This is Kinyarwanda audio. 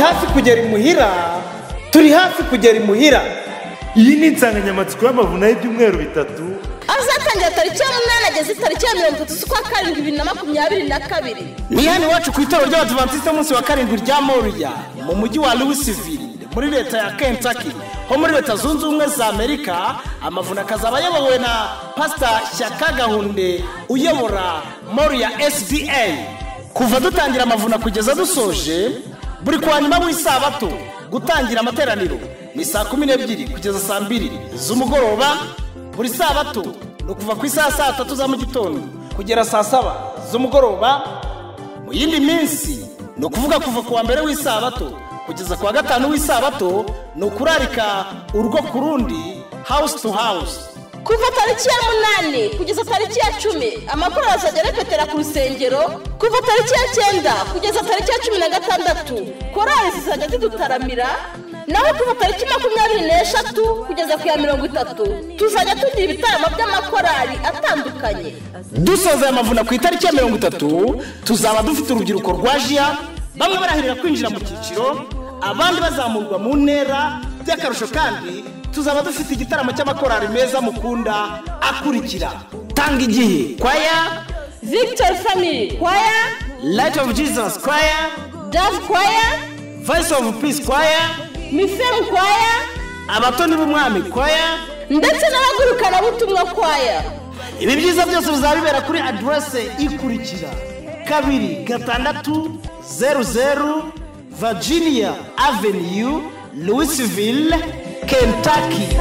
hafi kugera imuhira turi hafi kugera imuhira iyi ni insanganyamatsiko y'amavunaho ibyumweru bitatu aho uzatangira tariki ya munani ageze tariki ya mirongo itatu z'ukwa karindwi bibiri na makumyabiri na kabiri ni hano iwacu ku itorero ry'abadivantisite munsi wa karindwi rya moriya mu mujyi wa louisville muri leta ya kentucky ho muri leta zunze ubumwe za amerika amavuna akazaba ayobowe na pasita shyaka gahunde uyobora moriya sda kuva dutangira amavuna kugeza dusoje buri kwa nyuma w'isabato gutangira amateraniro ni saa kumi n'ebyiri kugeza saa mbiri z'umugoroba buri sabato ni ukuva ku isaha saa tatu za mu gitondo kugera saa saba z'umugoroba mu yindi minsi ni ukuvuga kuva ku wa mbere w'isabato kugeza ku wa gatanu w'isabato ni ukurarika urugo ku rundi house to house kuva tariki ya munani kugeza tariki ya cumi amakuru azajya arepetera ku rusengero kuva tariki ya cyenda kugeza tariki ya cumi na gatandatu korali zizajya zidutaramira naho kuva tariki makumyabiri n'eshatu kugeza ku ya mirongo itatu tuzajya tugira ibitaramo by'amakorali atandukanye dusoza amavuna ku itariki ya mirongo itatu tuzaba dufite urubyiruko rwa jiya bamwe barahirira kwinjira mu cyiciro abandi bazamurwa mu ntera by'akarusho kandi tuzaba dufite igitaramo cy'amakorali meza mukunda akurikira tanga igihe kwaya victory family kwaya light of jesus kwaya dove kwaya voice of peace kwaya mifemu kwaya abatoni b'umwami kwaya ndetse n'abagurukanabutumwa kwaya ibi byiza byose bizaba bibera kuri aderese ikurikira kabiri gatandatu zeru zeru virginia avenue louisville kentucky